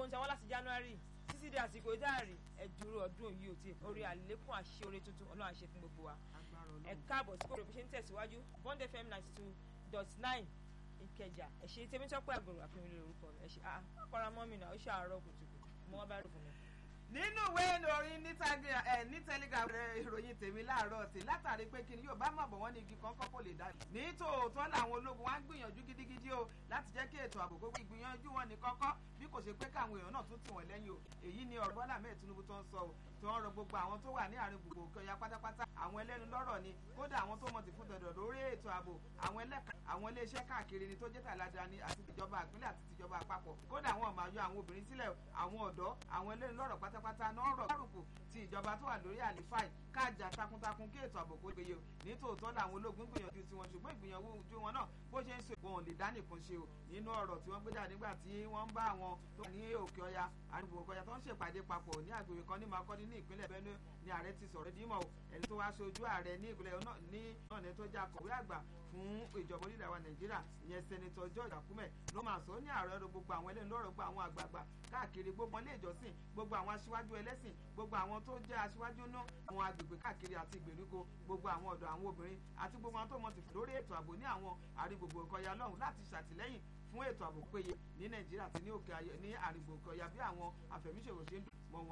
ń sanwó láti january títí di àsìkò ìdáàrí ẹ̀dúró ọdún yìí ò tí orí àlékún àṣẹ orí tuntun ọlọ́run àṣẹ fún gbogbo wa ẹ káàbọ̀ sí kòrò bí ṣe ń tẹ̀síwájú bond fm ninety two dot nine ìkẹjà ẹ̀ṣẹ̀ tèmítọ́pẹ́ àgbòrò àfihàn lórúkọ rẹ̀ ẹ̀ṣẹ̀ ah akọ́ra mọ́mì náà ó ṣàárọ̀ kùtùkùtù mo wọ́n bá rò fún mi nínú ìwé ìròyìn ní telegram rẹ ìròyìn tèmi láàárọ̀ tí látàrí pé kí ni yóò bá mọ̀ bọ̀ wọ́n ní igi kan kọ́kọ́ lè dá. ní tòótọ́ làwọn ológun wá ń gbìyànjú gidigidi o láti jẹ́ kí ètò ààbò gbogbo ìgbìyànjú wọn ní kọ́kọ́ bí kò ṣe pé káwọn èèyàn náà tún tì wọ́n lẹ́yìn o èyí ni ọ̀rọ̀ Bọ́lá Ahmed Tinubu tó ń sọ o tí wọ́n rọ gbogbo àwọn tó wà ní àárín gbogbo òkè ọya pátápátá àwọn ẹlẹ́nu lọ́rọ̀ ni kódà àwọn tó mọ̀ ti fún dandan lórí ètò ààbò àwọn ẹlẹ́ka àwọn iléeṣẹ́ káàkiri ni tó jẹ́ tàládàáni àti tìjọba àpínlẹ̀ àti tìjọba àpapọ̀ kódà àwọn ọmọ àyọ àwọn obìnrin sílẹ̀ àwọn ọ̀dọ́ àwọn ẹlẹ́nu lọ́rọ̀ pátápátá náà rọ̀ kárùkù ti ìjọba tó wà lórí àlìfáì káàjà takuntakun kí ètò ààbò kó gbéye o ní tòótọ́ làwọn ológun gbìyànjú tiwọn ṣùgbọ́n ìgbìyànjú ojú wọn náà bó ṣe ń ṣe wọn ò lè dá nìkan ṣe o nínú ọ̀rọ̀ tí wọ́n gbé jáde nígbà tí wọ́n ń bá àwọn tó wà ní òkè ọya àdúgbò òkè ọya tó ń ṣèpàdé papọ̀ ní àgbègbè kan ní Makurdi ní ìpínlẹ̀ Benue ni ààrẹ ti sọ̀rọ̀ dímọ̀ o ẹni tó wá ṣojú ààrẹ ní ìpínlẹ̀ náà ní náà ní tó jẹ́ akọ̀wé àgbà fún ìjọba orílẹ̀ wa Nàìjíríà ìyẹn sẹ́nitọ́ George Akume ló máa sọ ní ààrẹ ọ̀rọ̀ gbogbo àwọn ẹlẹ́nu lọ́rọ̀ gbogbo àwọn àgbààgbà káàkiri gbogbo ilé ìjọsìn gbogbo àwọn aṣíwájú ẹlẹ́sìn gbogbo àwọn tó jẹ́ aṣíwájú náà àwọn agbègbè káàkiri àti ìgbèríko gbogbo àwọn ọ̀dọ́ àwọn obìnrin àti gbogbo àwọn tó mọ̀ ti fi lórí ètò ààbò ní àwọn àrígbògbò ìkọyà lọ́hùn láti ṣàtìlẹ́yìn fún ètò ààbò péye ní Nàìjíríà àti ní òkè ní àrígbò ìkọyà bí àwọn àfẹ̀míṣòwò ṣe ń dùn